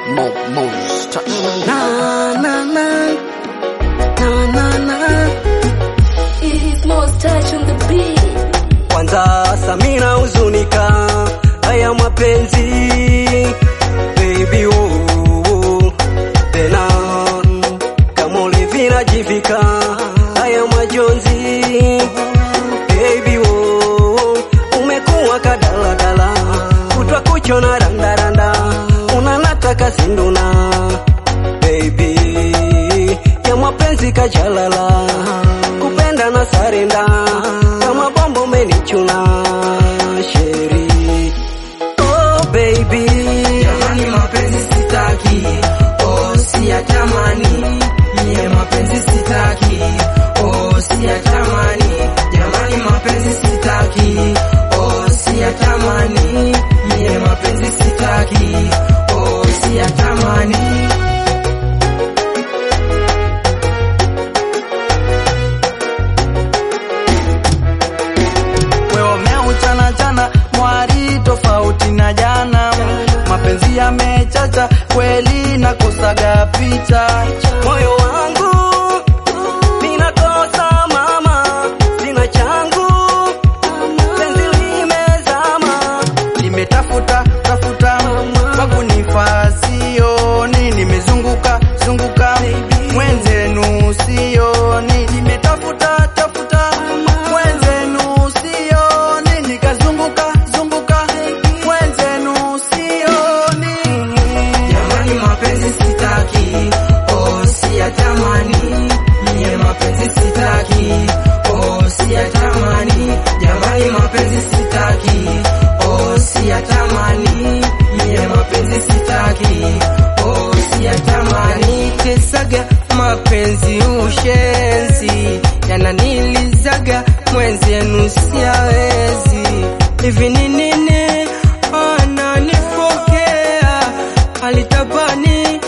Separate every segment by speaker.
Speaker 1: Mo, Mo's touch.
Speaker 2: Na, na, na. Na, na, na.
Speaker 3: It's most touch on the beat.
Speaker 2: Kwanza Samina huzunika haya mapenzi baby oh, oh. Tena kama ulivinajivika haya majonzi baby oh, umekuwa kadaladala kutwa kuchona randaranda unanataka sinduna baby ya mapenzi kajalala kupenda na sarenda kama bombo umenichuna sheri oh baby
Speaker 4: Jamani mapenzi sitaki, oh siyatamani. Mie mapenzi sitaki, oh siyatamani. Jamani mapenzi sitaki, oh siyatamani. Mie mapenzi sitaki, oh siyatamani.
Speaker 5: wewe umeuchana chana mwari tofauti na jana, mapenzi yamechacha kweli, nakosaga picha
Speaker 2: moyo wangu ninakosa mama sina changu penzi limezama
Speaker 5: nimetafuta tafuta kwa kunifaa sioni, nimezunguka zunguka mwenzenu sioni, nimetafuta tafuta mwenzenu sioni, nikazunguka zunguka mwenzenu sioni.
Speaker 4: Jamani mapenzi sitaki, oh siyatamani. Mie mapenzi sitaki, oh siyatamani. Jamani mapenzi sitaki, oh siyatamani. Mie mapenzi sitaki, oh siyatamani. Yanitesaga mapenzi ushenzi, yananilizaga mwenzenu siyawezi. Hivi ni nini ananifokea alitabani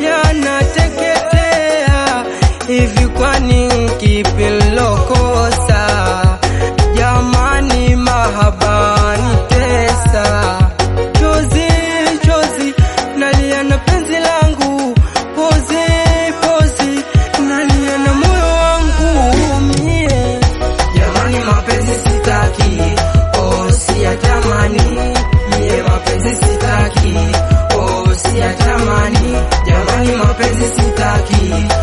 Speaker 4: yanateketea hivi, kwani kipi nilokosa? Jamani, mahabani tesa chozi chozi, nalia na penzi langu pozi pozi, nalia na moyo wangu mie Jamani mapenzi sitaki, oh siyatamani. Mie mapenzi sitaki, oh siyatamani. Jamani mapenzi sitaki,